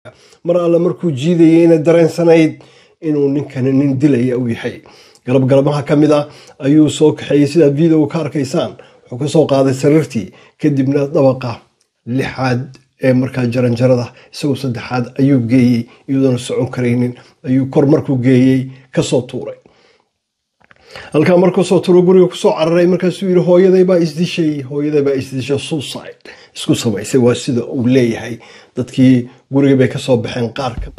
mar alle markuu jiidayeyna dareensanayd inuu ninkani nin dilaya u yahay galabgalamaha ka mid a ayuu soo kaxeeyey sidaad videoga ka arkaysaan wuxuu ka soo qaaday sariirtii kadibna dabaqa lixaad ee markaa jaranjarada isagoo saddexaad ayuu geeyey iyadoona socon karaynin ayuu kor markuu geeyey kasoo tuuray halkaa markuu soo tuuro guriga kusoo cararay markaasuu yiri hooyadaybaa isdishay hooyadaybaa isdishay suicide isku samaysay waa sida uu leeyahay dadkii guriga bay kasoo baxeen qaarka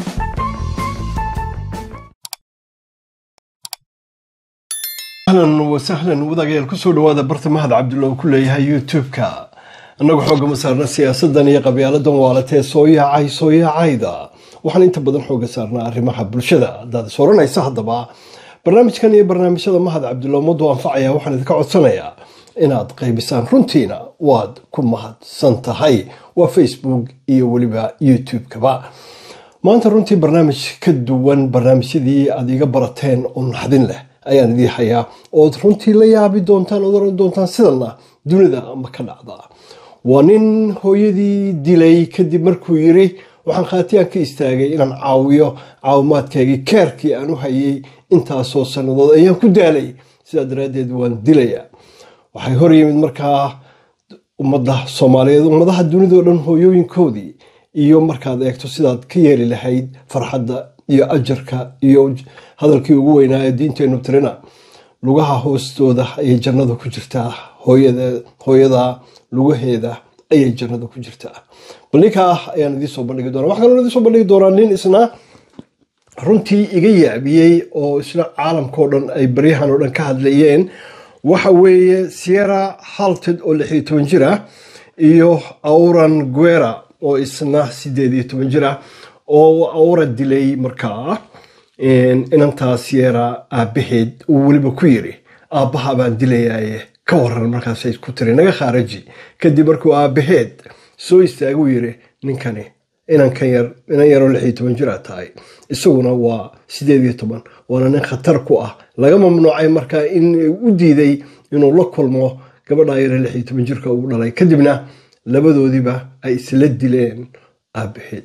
ahlan wasahlan wadaagayaal kusoo dhawaada barta mahad cabdulla uu ku leeyahay youtube-ka annagu xooga ma saarna siyaasadan iyo qabyaaladan waalatee soo yaacay soo yaacayda waxaan inta badan xooga saarnaa arrimaha bulshada haddaad is oranaysa haddaba barnaamijkan iyo barnaamijyada mahad cabdulla ummaddu anfacaya waxaan idinka codsanayaa inaad qaybisaan runtiina waad ku mahadsan tahay waa facebook iyo weliba youtube-kaba maanta runtii barnaamij ka duwan barnaamijyadii aad iga barateen oo naxdin leh ayaan idii hayaa ood runtii la yaabi doontaan ood oran doontaan sidanna dunida ma ka dhacda waa nin hooyadii dilay kadib markuu yiri waxaan khaatiyaan ka istaagay inaan caawiyo caawimaadkaygii keerkii aan u hayay intaasoo sannadood ayaan ku daalay sidaa daraaddeed waan dilayaa waxay hor yimid markaa ummadda soomaaliyeed ummadaha dunidao dhan hooyooyinkoodii iyo markaad eegto sidaad ka yeeli lahayd farxadda iyo ajarka iyo hadalkii ugu weynaa ee diinteennu tirina lugaha hoostooda ayay jannada ku jirtaa hooyada lugaheeda ayay jannada ku jirtaa bal ninkaa ayaan idiinsoo bandhigi doona waxaa kaloo idinsoo bandhigi doonaa nin isna runtii iga yaabiyey oo isna caalamkao dhan ay baryahan oo dhan ka hadlayeen waxa weeye sierra halted oo lix iyo toban jir ah iyo auran guera oo isna sideed iyo toban jir ah oo aura dilay markaa inantaa sierra aabaheed uu weliba ku yiri aabbaha baan dilayaaye ka waran markaasay ku tiri naga khaaraji kadib markuu aabaheed soo istaaguu yiri ninkani inankan yar inan yaroo lix iyo toban jir a tahay isaguna waa sideed iyo toban waana nin khatar ku ah laga mamnuucay markaa in u diiday inuu la kulmo gabadha yare lix iyo toban jirka uu dhalay kadibna labadoodiiba ay isla dileen aabaheed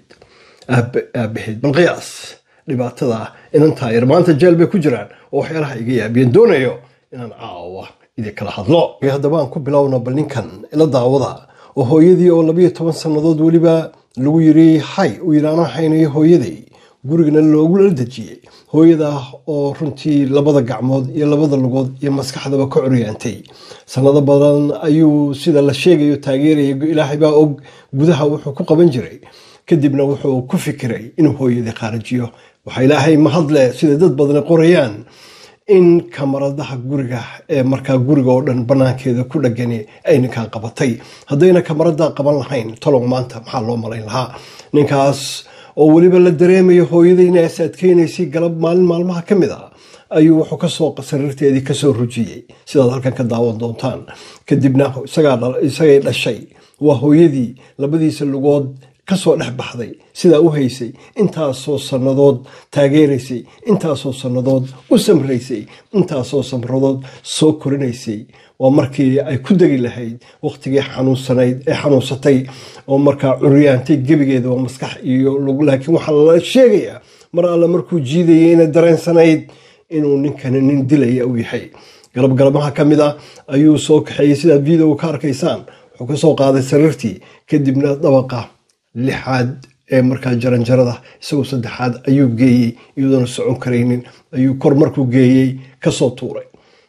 aabaheed bal qiyaas dhibaatada inantaa yar maanta jeel bay ku jiraan oo waxyaalaha iga yaabiyeen doonayo inaan caawa idinkala hadlo haddaba aan ku bilowna bal ninkan ila daawada oo hooyadii oo labayo toban sannadood weliba lagu yiri hay uu yidhi anaa haynayo hooyaday gurigana loogula dejiyey hooyada oo runtii labada gacmood iyo labada lugood iyo maskaxdaba ka curyaantay sanado badan ayuu sida la sheegayo taageeraya ilaahay baa og gudaha wuxuu ku qaban jiray kadibna wuxuu ku fikiray inuu hooyadii qaarajiyo waxaa ilaahay mahadle sida dad badani qorayaan in kamaradaha guriga ee markaa guriga oo dhan banaankeeda ku dhagani ay ninkan qabatay haddayna kamarada qaban lahayn talow maanta maxaa loo malayn lahaa ninkaas oo weliba la dareemayo hooyada inay as adkeynaysay galab maalin maalmaha ka mid a ayuu wuxuu kasoo sariirteedii kasoo rujiyey sidaad halkan ka daawan doontaan kadibna isagay dhashay waa hooyadii labadiisa lugood kasoo dhex baxday sidaa u haysay intaasoo sannadood taageeraysay intaasoo sannadood u samraysay intaasoo samradood soo korinaysay waa markii ay ku degi lahayd wakhtigii xanuunsanayd ee xanuunsatay oo markaa curyaantay gebigeeda waa maskax iyo laakiin waxaa la sheegayaa mar alle markuu jiidayeyna dareensanayd inuu ninkani nin dilaya u yahay galabgalamaha ka mid a ayuu soo kaxeeyey sidaad videoga ka arkaysaan wuxuu kasoo qaaday sariirtii kadibna dabaqa lixaad ee markaa jaranjarada isagoo saddexaad ayuu geeyey iyadoona socon karaynin ayuu kor markuu geeyey kasoo tuuray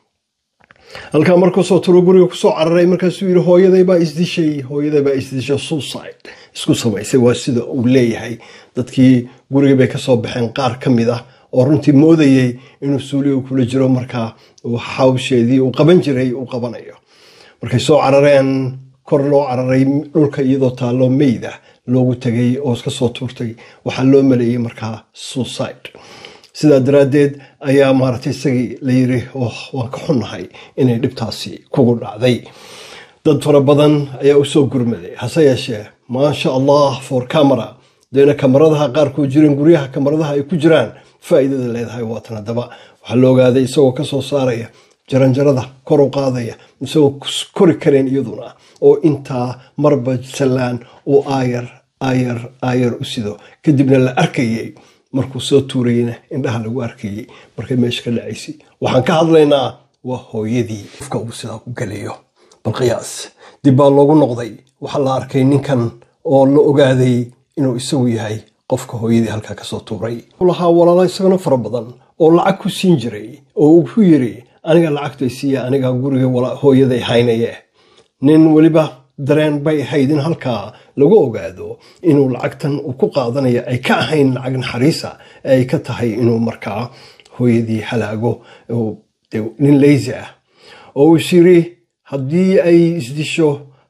halkaa markuu soo tuuro guriga kusoo cararay markaasuu yiri hooyadaybaa isdishay hooyadaybaa isdishay suicide isku samaysay waa sida uu leeyahay dadkii guriga bay kasoo baxeen qaar ka mid ah oo runtii moodayay inuu suuliga kula jiro markaa hawsheedii uu qaban jiray uu qabanayo markay soo carareen kor loo cararay dhulka iyadoo taallo meyda loogu tagay oo iska soo tuurtay waxaa loo maleeyey markaa suicide sidaa daraaddeed ayaa maaragtay isagii la yiri waan ka xunnahay inay dhibtaasi kugu dhacday dad fara badan ayaa u soo gurmaday hase yeeshee maasha allah for camera deena kamaradaha qaarkood jirin guryaha kamaradaha ay ku jiraan faa'iidada leedahay waatan haddaba waxaa la ogaaday isagoo kasoo saaraya jaranjarada kor u qaadaya isagoo kori kareen iyaduna oo intaa marba sallaan uu aayar aayar aayar u sido kadibna la arkayay markuu soo tuurayna indhaha lagu arkayay markay meesha ka dhacaysay waxaan ka hadlaynaa waa hooyadii qofka uu sidaa ku gelayo bal qiyaas dib baa loogu noqday waxaa la arkay ninkan oo la ogaaday inuu isagu yahay qofka hooyadii halkaa kasoo tuuray lahaa walaala isagana fara badan oo lacag ku siin jiray oo uu ku yiri aniga lacagtay siiya aniga guriga hooyaday haynaye nin weliba dareen bay ahayd in halkaa lagu ogaado inuu lacagtan uu ku qaadanayo ay ka ahayn lacag naxariisa ee ay ka tahay inuu markaa hooyadii halaago nin leysi ah oo uu is yiri haddii ay isdisho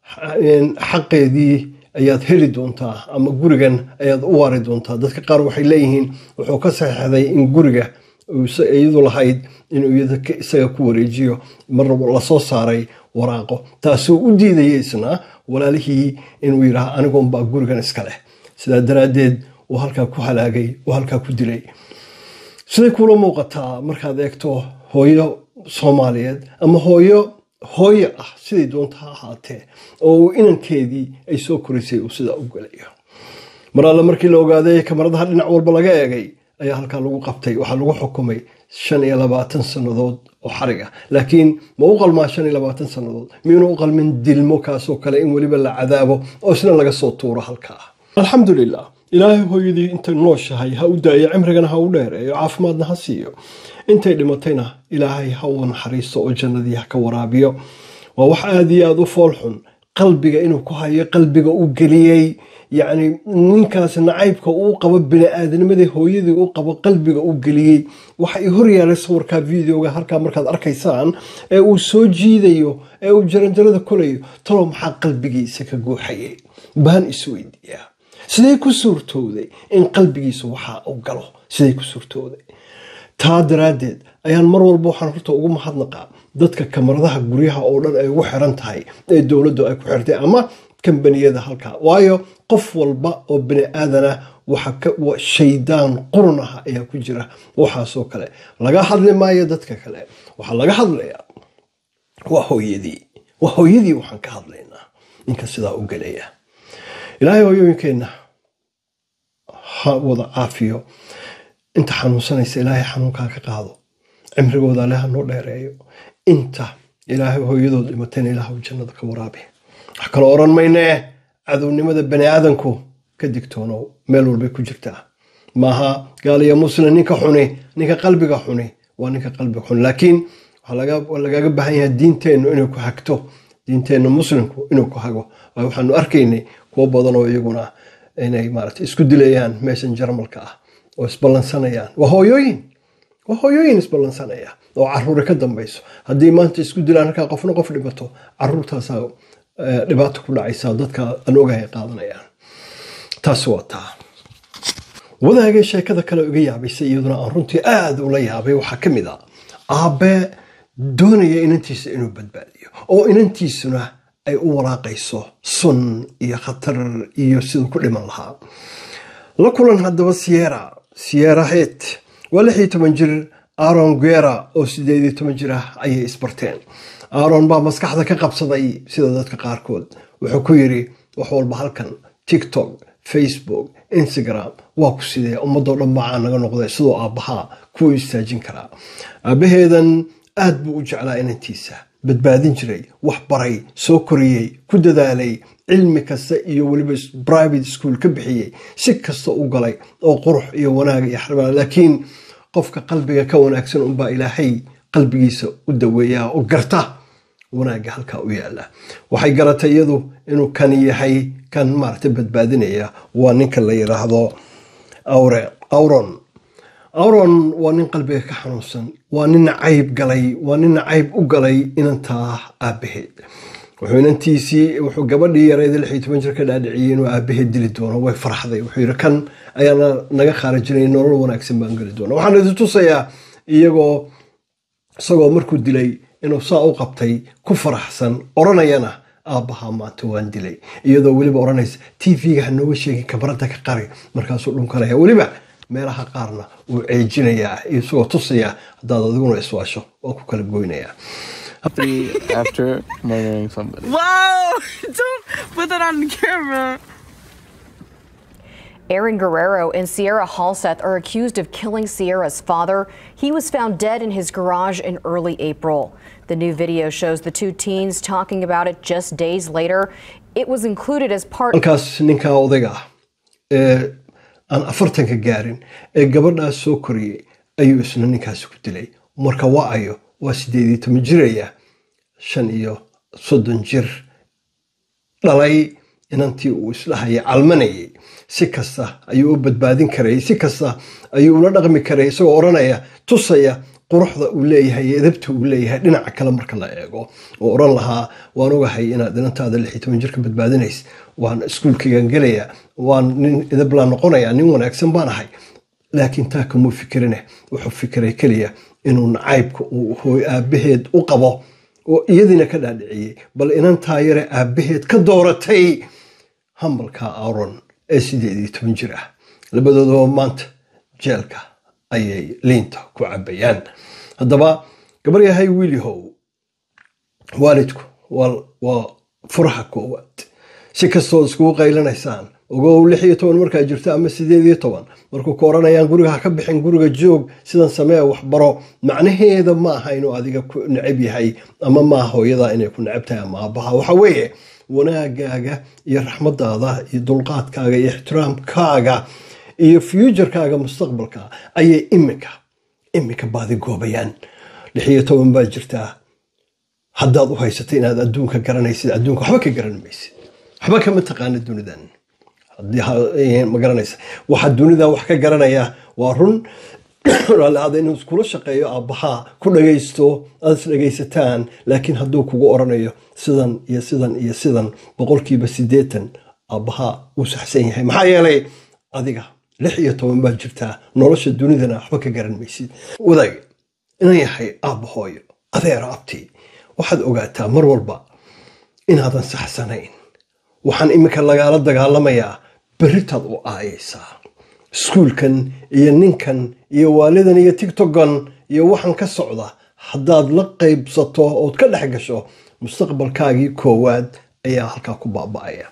xaqeedii ayaad heli doontaa ama gurigan ayaad u waari doontaa dadka qaar waxay leeyihiin wuxuu ka saxeixday in guriga iyadu lahayd inuu isaga ku wareejiyo mar lasoo saaray waraaqo taasoo u diidaya isna walaalihii inuu yidhaah anigunbaa gurigan iska leh sidaa daraaddeed uu halkaa ku halaagay uu halkaa ku dilay siday kuula muuqataa markaad eegto hooyo soomaaliyeed ama hooyo hooyo ah siday doonta ha ahaatee oo uu inankeedii ay soo korisay uu sidaa u gelayo mar alle markii la ogaaday kamaradaha dhinac walba laga eegay ayaa halkaa lagu qabtay waxaa lagu xukumay shan iyo labaatan sannadood oo xarig ah laakiin ma u qalmaa shan iyo labaatan sannadood miyuuna u qalmin dilmo kaasoo kale in weliba la cadaabo oo isna laga soo tuuro halkaa alxamdulilah ilaahay hooyadii intay nooshahay ha u daayo cimrigana ha u dheereeyo caafimaadna ha siiyo intay dhimatayna ilaahay ha u naxariisto oo jannadii ha ka waraabiyo waa wax aada iyo aada u foolxun qalbiga inuu ku hayo qalbiga u geliyey yacni ninkaas nacaybka uu qabo bini-aadanimadii hooyadii u qabo qalbiga u geliyey waxa i hor yaalay sawirkaa videoga halkaa markaad arkaysaan ee uu soo jiidayo ee uu jaranjarada kolayo talow maxaa qalbigiisa ka guuxayay baan isweydiiyaa siday ku suurtowday in qalbigiisa waxaa u galo siday ku suurtowday taa daraaddeed ayaan mar walba waxaan horta ugu mahadnaqaa dadka kamaradaha guryaha oo dhan ay ugu xiran tahay ee dowladdu ay ku xirtay ama kambaniyada halkaa waayo qof walba oo bini aadana shaydaan qurun ah ayaa ku jira waxaasoo kale laga hadli maayo dadka kale waxaa laga hadlayaa waa hooyadii waa hooyadii waxaan ka hadlaynaa ninka sidaa u gelaya ilaahay hooyooyinkeenna ha wada caafiyo inta xanuunsanaysa ilaahay xanuunkaa ka qaado cimrigooda ale ha noo dheereeyo inta ilaahay hooyadood dhimatayna ilaahu jannada ka waraabi wax kaloo odhan maynee cadownimada bani aadanku ka digtoonow meel walbay ku jirtaa maaha gaaliya muslim ninka xuni ninka qalbiga xuni waa ninka qalbiga xuni laakiin waxaa lagaaga baahan yahay diinteennu inay ku hagto diinteenna muslimku inuu ku hago waayo waxaanu arkaynay kuwo badan oo iyaguna inay maarata isku dilayaan meeshan jarmalka ah oo isballansanayaan waa hooyooyin waa hooyooyin isballansanaya oo caruuri ka dambayso haddii maanta isku dilaan halkaa qofna qof dhibato caruurtaasaa dhibaato ku dhacaysa dadka aan ogahay qaadanayaan taas waa taa wadaagay sheekada kale uga yaabaysay iyaduna aan runtii aada ula yaabay waxaa ka mid a aabe doonaya inantiisa inuu badbaadiyo oo inantiisuna ay u waraaqayso sun iyo khatar iyo siduu ku dhiman lahaa la kulan haddaba siera siera het waa lix iyo toban jir aaron guera oo sideed iyo toban jir ah ayay isbarteen aaron baa maskaxda ka qabsaday sida dadka qaarkood wuxuu ku yidhi wax walba halkan tiktok facebook instagram waa ku sidee ummadoo dhan bacaa naga noqday sidoo aabbahaa kuwa istaajin karaa aabbaheedan aad buu u jeclaa inantiisa badbaadin jiray wax baray soo koriyey ku dadaalay cilmi kasta iyo weliba private school ka bixiyey si kasta u galay oo qurux iyo wanaag iyo xarbaa laakiin qofka qalbiga ka wanaagsan unbaa ilaahay qalbigiisa u daweeyaa oo garta wanaagga halkaa u yaala waxay garatay iyadu inuu kan yahay kan maarata badbaadinaya waa ninka la yiraahdo auron auron waa nin qalbiga ka xanuunsan waa nin nacayb galay waa nin nacayb u galay inantaa aabaheed wuxuu inantiisii wuxuu gabadhii yareed lix iyo toban jir ka dhaadhiciyey inuu aabaheed dili doono way farxday wuxuu yidhi kan ayaana naga khaarijinay nolol wanaagsan baan geli doona waxaan idin tusayaa iyagoo isagoo markuu dilay inuu saa u qabtay ku faraxsan odhanayana aabbahaa maanta waan dilay iyadoo weliba odhanaysa tv-ga ha nooga sheegin kabarada ka qari markaasuu dhunkanaya weliba meelaha qaarna wuu ceejinayaa isagoo tusayaa haddaad adiguna iswaasho waa ku kala goynayaa after murdering somebody. Whoa! Don't put that on camera. Aaron Guerrero and Sierra Halseth are accused of killing Sierra's father. He was found dead in his garage in early April. The new video shows the two teens talking about it just days later. It was included as part halkaas ninka odayga ah ee aan afartanka gaarin ee gabadhaas soo koriyey ayuu isna ninkaasi ku dilay marka waa ayo waa sideed iyo toban jiraya shan iyo soddon jir dhalay inantii uu isdhahaya calmanayay si kasta ayuu u badbaadin karayay si kasta ayuu ula dhaqmi karayay isagoo odhanaya tusaya quruxda uu leeyahay iyo edabta uu leeyahay dhinaca kale marka la eego oo odhan lahaa waan ogahay inaad inantaada lix iyo toban jirka badbaadinays waan iskuulkaygan gelaya waan nin edablaan noqonaya nin wanaagsan baan ahay laakiin taa kamuu fikirine wuxuu fikiray keliya inuu nacaybka uu hooy aabaheed u qabo oo iyadiina ka dhaadhiciyey bal inantaa yare aabaheed ka dooratay hambalka aaron ee sideed iyo toban jir ah labadoodaba maanta jeelka ayay liinta ku cabayaan haddaba gabaryahay wiilihow waalidku waa furaha koowaad si kastood iskugu qaylanaysaan ogow lix iyo toban markaa jirto ama sideed iyo toban markuu ku odhanayaan guriga ha ka bixin guriga joog sidan samee waxbaro macnaheeda ma aha inuu adiga ku necab yahay ama maaha hooyada inay ku necab tahay ama aabaha waxa weeye wanaagaaga iyo raxmadaada iyo dulqaadkaaga iyo ixtiraamkaaga iyo fuujarkaaga mustaqbalka ayay iminka iminka baadi goobayaan lix iyo toban baa jirtaa haddaad u haysatay inaad adduunka garanaysid adduunka waxba ka garan maysid waxba kama taqaana dunidan ma garanaysa waxaa dunida wax ka garanaya waa run raalliaada inuu iskula shaqeeyo aabbahaa ku dhagaysto aad is dhagaysataan laakiin hadduu kugu oranayo sidan iyo sidan iyo sidan boqolkiiba siddeetan aabbahaa wuu saxsan yahay maxaa yeelay adiga lix iyo toban baa jirtaa nolosha dunidana waxba ka garan maysid wadaag inan yahay aabba hooyo adeera abtii waxaad ogaataa mar walba inaadan saxsanayn waxaan iminka lagaala dagaalamayaa berritaad u aayaysaa iskuulkan iyo ninkan iyo waalidan iyo tigtogan iyo waxaan ka socda haddaad la qaybsato ood ka dhex gasho mustaqbalkaagii koowaad ayaa halkaa ku baaba'aya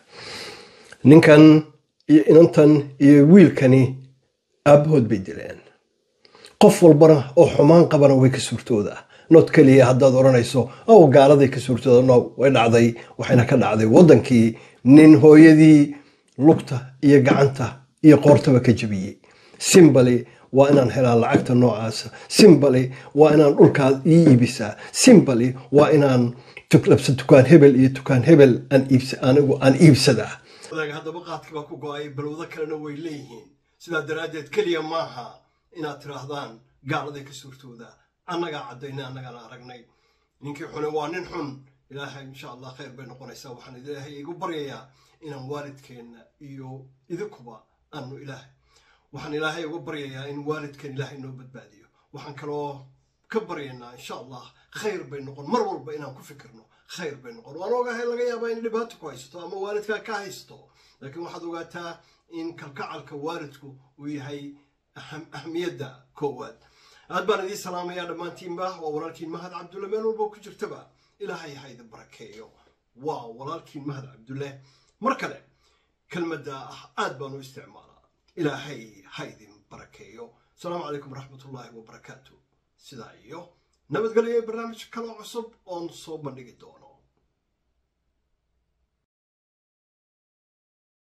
ninkan iyo inantan iyo wiilkani aabbahood bay dileen qof walbana oo xumaan qabana way ka suurtooda nood keliya haddaad odhanayso ow gaaladay ka suurtooda no way dhacday waxayna ka dhacday waddankii nin hooyadii lugta iyo gacanta iyo qoortaba ka jebiyey simbali waa inaan helaa lacagta noocaasa simbali waa inaan dhulkaad ii iibisaa simbali waa inaan labsa dukaan hebel iyo dukaan hebel anigu aan iibsadaa haddaba qaadka baa ku go-ay balwado kalena way leeyihiin sidaa daraaddeed keliya maaha inaad tiraahdaan gaaladay ka suurtooda annagaa caddaynay annagaana aragnay ninkii xune waa nin xun ilaahay insha allah khayr bay noqonaysaa waxaan ilaahay igu baryayaa inaan waalidkeenna iyo idinkuba aanu ilaahay waxaan ilaahay uga baryayaa in waalidkeen ilaahay noo badbaadiyo waxaan kaloo ka baryaynaa insha allah khayr bay noqon mar walba inaan ku fikirno khayr bay noqon waan ogahay laga yaabaa in dhibaato ku haysato ama waalidkaa ka haysto laakiin waxaad ogaataa in kalkacalka waalidku uu yahay ahmiyadda koowaad aad baan idiin salaamayaa dhammaantiinba waa walaalkiin mahad cabdulle meel walba ku jirtaba ilaahay ha idin barakeeyo waa walaalkiin mahad cabdulle mar kale kelmadda ah aad baan u isticmaalaa ilaahay ha idin barakeeyo asalaamu calaykum waraxmatullaahi wabarakaatu sidaa iyo nabadgelyo barnaamij kaloo cusub oon soo bandhigi doono